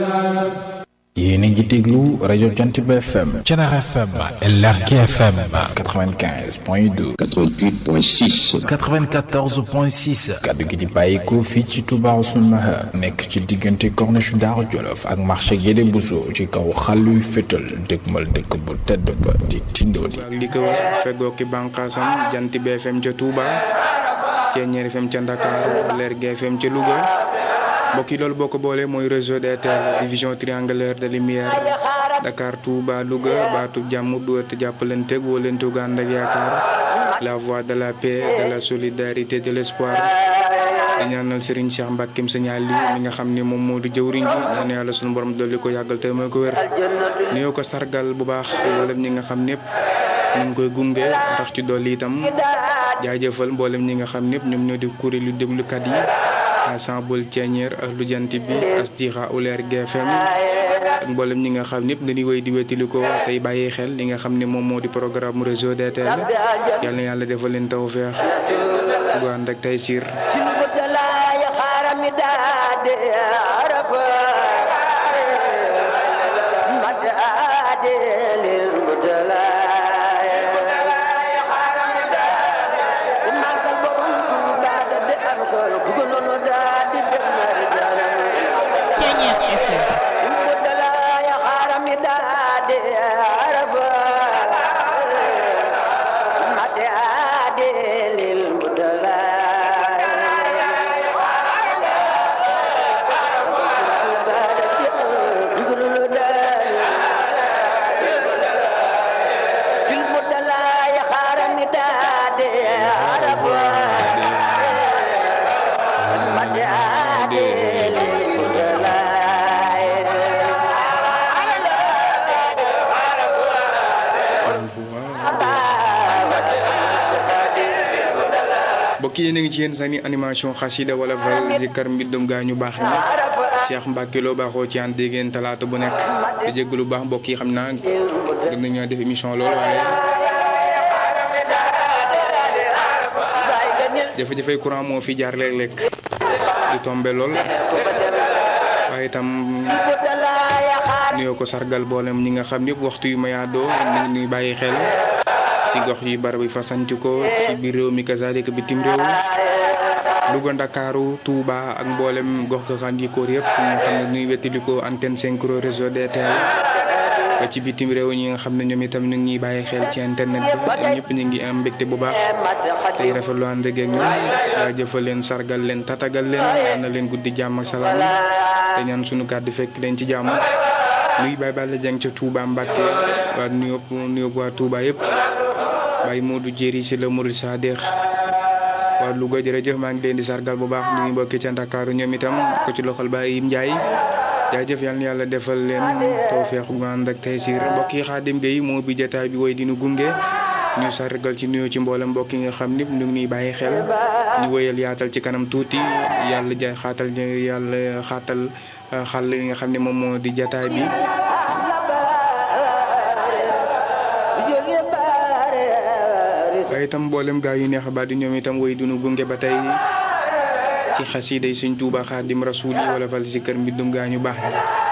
yéen a ngi déglu rajo Jantiba FM Thiénaba FM LRK FM 95 point 2 88.6 94 point 6 kaddu gi di bàyyikoo fii ci Touba Ousseynou Mahar nekk ci diggante corniche Daaru Jolof ak marché Guédé Bousso ci kaw xàlluy fétal dëgmal dëkk bu tedd ba di Tindodi ak li ko wër feggoo ki bànqaasam jant bi FM ca Touba Ceeñeer FM ca Ndakaaru Leer gi FM ca Louga mbokk yi loolu boo ko boolee mooy réseau DTL division triangulaire de lumière Dakar Touba Louga baatu jàmm du ëtt jàppalante wóolante gu ànd ak yaakaar la voix de la paix de la solidarité de l'espoir di ñaanal Serigne Cheikh Mbackeem Signal li mi nga xam ne moom moo di jëwriñ ji ñaan yàlla sunu borom dolli ko yàggal te mooy ko wér nuyoo ko sargal bu baax mboolem ñi nga xam ñëpp ñu ngi koy gunge ndax ci dolli itam jaajëfal mboolem ñi nga xam ñëpp ñoom ñoo di kuréelu déglukat yi ensemble Ceeñeer ak lu jant bi asdiqa uleer GFM ak mboolem ñi nga xam ñëpp dañuy wéy di wétali ko tey bàyyi xel li nga xam ne moom moo di programme réseau DTL yal na yàlla defal leen tawfeex gu ànd ak tey siir mbokk yi yéen a ngi ci yéen sani animation xasida wala val zikar mbindum gaa ñu baax ñi Cheikh Mbacke loo baaxoo ci ànd dégg ngeen talaata bu nekk di jégg lu baax mbokk yi xam naa gën nañoo def émission lool waaye jafe-jafe courant moo fi jaar léeg-léeg di tombe lool waaye itam nuyoo ko sargal boolem ñi nga xam ñëpp waxtu yu mayaadoo ñu ngi nuy bàyyi xel ci gox yi barab yi fasanti ko ci biir réew mi kazaalika bitim réew Louga Ndakaaru Touba ak mboolem gox goxandikoor yëpp ñi nga xam ne ñuy wettalikoo antenne synchro réseau DTL ba ci bitim réew ñi nga xam ne ñoom itam ñu ngi ñuy bàyyi xel ci internet bi ñëpp ñu ngi am mbégte bu baax tey rafetlu ànd ak ñoom jaajëfal leen sargal leen tatagal leen ñaan na leen guddi jàmm ak salaam te ñaan sunu kàddu fekk leen ci jàmm nuy Baye Balla Dieng ca Touba Mbacke waa nuyoo nuyoo waa Touba yëpp Baye Modou Jéeri si la Mouride Sadex waa Louga jërëjëf maa ngi leen di sargal bu baax ñu ngi mbokki ca Ndakaaru ñoom itam ko ci loxol Baye Yim Ndiaye jaajëf yal na yàlla defal leen tawfeex gu ànd ak taysiir mbokk yi Xaadim Gueye moo bi jotaay bi woy dinu gunge ñu sargal ci nuyoo ci mboolem mbokk yi nga xam ni ñu ngi ñuy bàyyi xel ñu wëyal yaatal ci kanam tuuti yàlla jaay xaatal yàlla xaatal xàll yi nga xam ne moom moo di jotaay bi. waaye itam mboolem gaa yu neex ba di ñoom itam woy dunu gunge ba tey ci xasiida yi Sëñ Tuuba Xaadim Rasuul yi wala fal si kër mbindum gaa ñu baax ñi